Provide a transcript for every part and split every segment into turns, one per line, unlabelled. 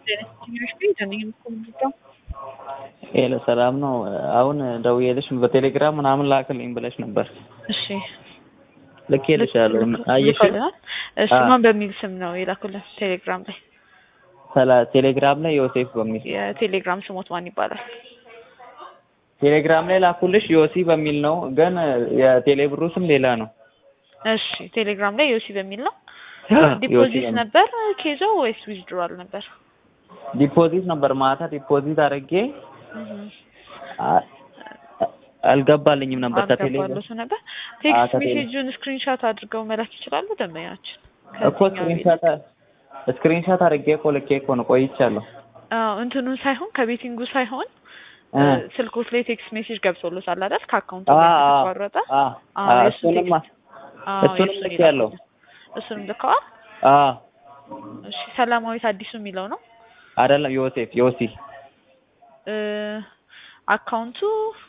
ሄሎ ሰላም ነው። አሁን ደውዬልሽ በቴሌግራም ምናምን ላክልኝ ብለሽ ነበር።
እሺ
ልኬልሻለሁ። አየሽ?
ልከውልናል። እሺ ማን በሚል ስም ነው የላኩልን? ቴሌግራም ላይ
ሰላ ቴሌግራም ላይ ዮሴፍ በሚል
የቴሌግራም ስሞት ማን ይባላል?
ቴሌግራም ላይ ላኩልሽ ዮሲ በሚል ነው፣ ግን የቴሌብሩ ስም ሌላ ነው።
እሺ ቴሌግራም ላይ ዮሲ በሚል ነው።
ዮሲ
ዲፖዚት
በሚል።
ነበር ኬዞ ወይስ ዊዝድሮዋል ነበር?
ዲፖዚት ነበር ማታ ዲፖዚት አድርጌ
እህ
አ- አልገባልኝም ነበር ከቴሌግራም
አልገባለቱ ነበር። ቴክስት
ከቴሌ-
ሜሴጁን ስክሪንሻት አድርገው መላክ ይችላሉ ደንበኛችን።
እኮ ስክሪንሻት ስክሪንሻት አድርጌ እኮ ልኬ እኮ ነው ቆይቻለሁ።
አዎ እንትኑን ሳይሆን ከቤቲንጉ ሳይሆን
እ
ስልኮት ላይ ቴክስት ሜሴጅ ገብቶሎታል አይደል? ከአካውንቱ
አ-
ላይ
አ-
ተቋረጠ።
አ-
አዎ
አ-
የእሱን
እሱንም
ቴክስት አዎ
እሱንም
የእሱን
ልኬያለሁ።
ይላኩልን። እሱንም ልከዋል።
አ
እሺ ሰላማዊት አዲሱ የሚለው ነው
አይደለም ዮሴፍ ዮሲ
እ አካውንቱ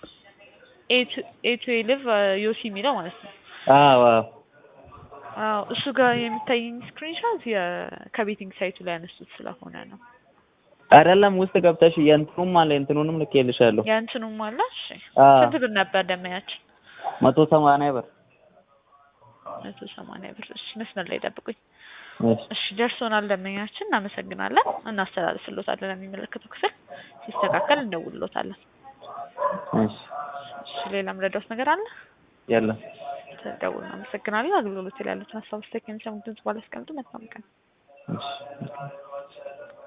ኤቱ ኤልቭ ዮሲ የሚለው ማለት ነው።
አዎ አዎ
አዎ እሱ ጋር የሚታየኝ ስክሪንሻት ከቤቲንግ ሳይቱ ላይ ያነሱት ስለሆነ ነው።
አይደለም ውስጥ ገብተሽ የእንትኑም አለ የእንትኑንም ልኬልሻለሁ።
የእንትኑም አለ። እሺ
አ
ስንት ብር ነበር ደመያችን?
መቶ ሰማንያ ብር
መቶ ሰማንያ ብር። እሺ መስመር ላይ ጠብቁኝ።
እሺ
እሺ ደርሶናል ደመኛችን፣ እናመሰግናለን። እናስተላልፍሎታለን ለሚመለከተው ክፍል ሲስተካከል እንደውልሎታለን።
እሺ
እሺ ሌላም ረዳት ነገር አለ?
የለም
ተደውል። እናመሰግናለን። አገልግሎት ላይ ያሉትን ሀሳብ ስቴክ የሚሰሙት ድምጽ ባላስቀምጡ መልካም ቀን።
እሺ